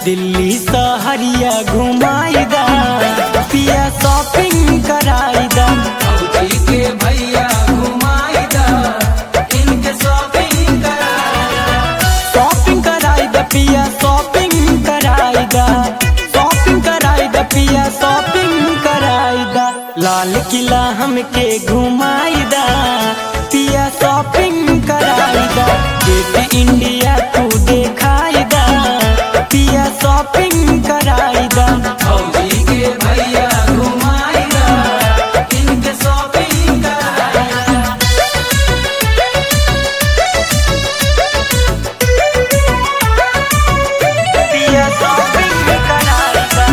दिल्ली सहरिया घुमाईदा पिया शॉपिंग कराईदा फौजी के भैया घुमाईदा इनके शॉपिंग कराईदा शॉपिंग कराईदा पिया शॉपिंग कराईदा शॉपिंग कराईदा पिया शॉपिंग कराईदा लाल किला हमके घुमाईदा पिया शॉपिंग कराईदा गेट इंडिया तू देखाईदा पिया शॉपिंग कराईदा फौजी के भैया घुमाईदा इनके शॉपिंग कराईदा पिया शॉपिंग कराईदा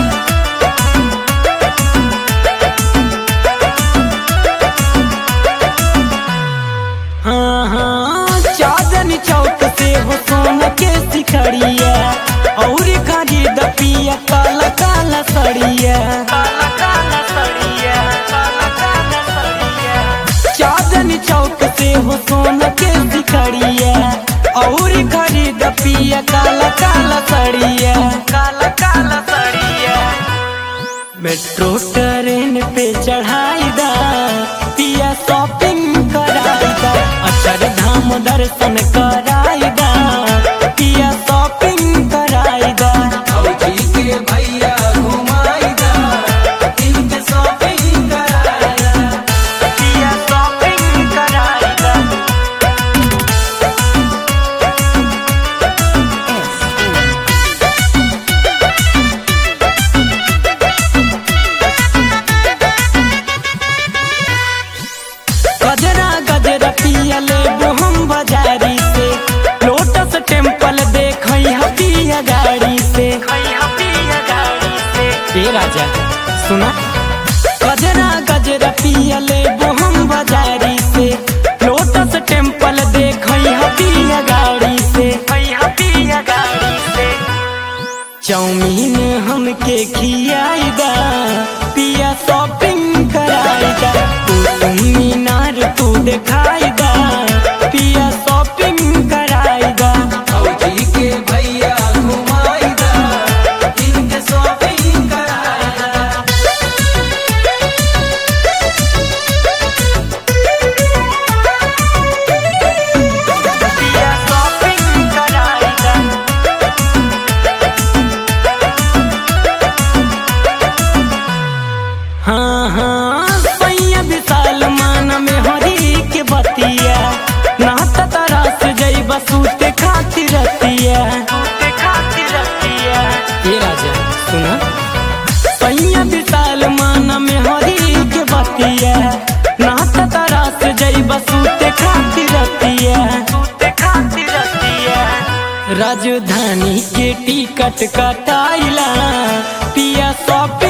हाँ हाँ चांदनी चौक से हो सोना के सिखड़िया और खरीद पिया काला काला सड़िया काला काला सड़िया काला काला सड़िया चांदनी चौक से हो सोना के सिखड़िया और खरीद पिया काला काला सड़िया काला काला सड़िया मेट्रो ट्रेन पे चढ़ाईदा पिया शॉपिंग कराईदा अक्षर धाम दर्शन कराईदा पिया शॉपिंग कराईदा फौजी के भैया घुमाईदा इनके शॉपिंग कराईदा पिया शॉपिंग कराईदा गजरा गजरा पिया ले हम बाजारी से लोटस टेम्पल देख पिया गाड़ी से ए राजा सुना गजरा गजरा पिया ले हम बाजारी से लोटस टेम्पल देख पिया गाड़ी से पिया गाड़ी से चाउमीन हमके खियाईदा पिया शॉपिंग कराईदा कुतुब मीनार तू देखाईदा पिया शॉपिंग कराईदा फौजी के भैया घुमाईदा इनके शॉपिंग कराईदा पिया शॉपिंग कराईदा हाँ हाँ सैया विशाल मान में हरी के बतिया नाता तारा से जई बसूते खातिर रतिया ये राजा सुना सैया विशाल मान में हरी के बतिया नाता तारा से जई बसूते खातिर रतिया राजधानी के टिकट कटाइला पिया शॉपिंग